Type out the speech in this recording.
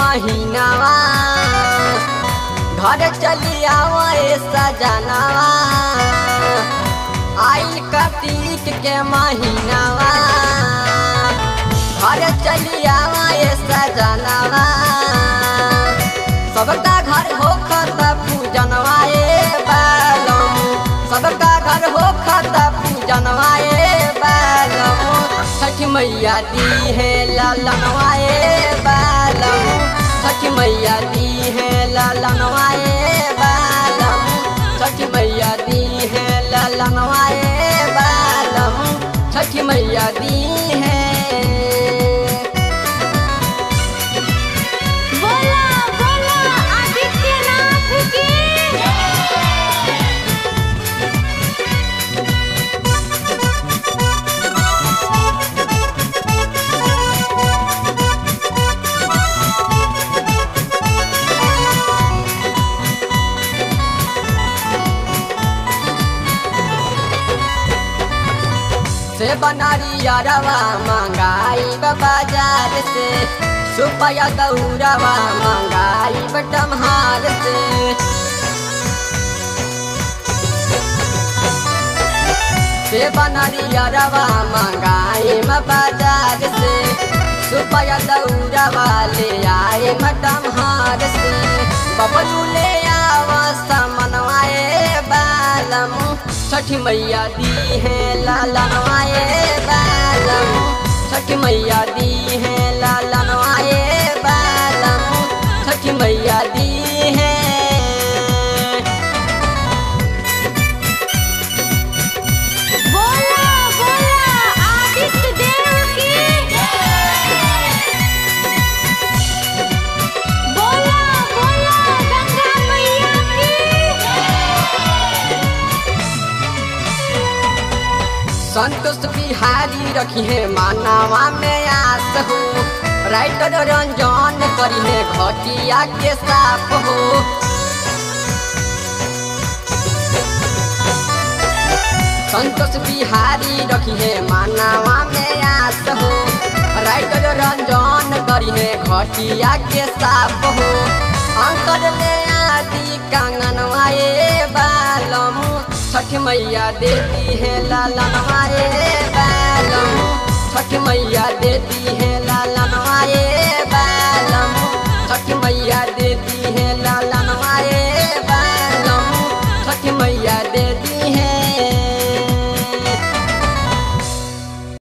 महीनावा घर चली आवे सजनावा आइल कार्तिक के महीनावा घर चली आवे सजनावा सबका घर हो खाता पूजनवा ए बालम सबका घर हो खाता पूजनवा ए बालम छठ मैया दी है लालनवा ए बालम छठ मैया दी है लालनवा ए बालम छठ मैया दी है लालनवा ए बालम छठ मैया दी है बोला बोला आदित्यनाथ की से बनारी अरवा मंगाई बाजार से सुपया दौरवा मंगाई बटमहार से से बनारी अरवा मंगाई बाजार से सुपया दौरवा ले आए मटमहार से बबलू ले आवा समनवाए बालम छठ मैया दी है लालनवाए बालम छठ मैया दी है लालनवाए बालम छठ मैया दी है बोला बोला आदित्य देव की बोला बोला गंगा मैया की संतोष बिहारी रखी है मानवा में आस हो राइटर रंजन करी है घटिया के साफ हो संतोष बिहारी रखी है मानवा में आस हो राइटर रंजन करी है घटिया के साफ हो अंकर ले आदि कंगनवाए बालम छठ मैया देती है लालनवाए बालम छठ मैया देती है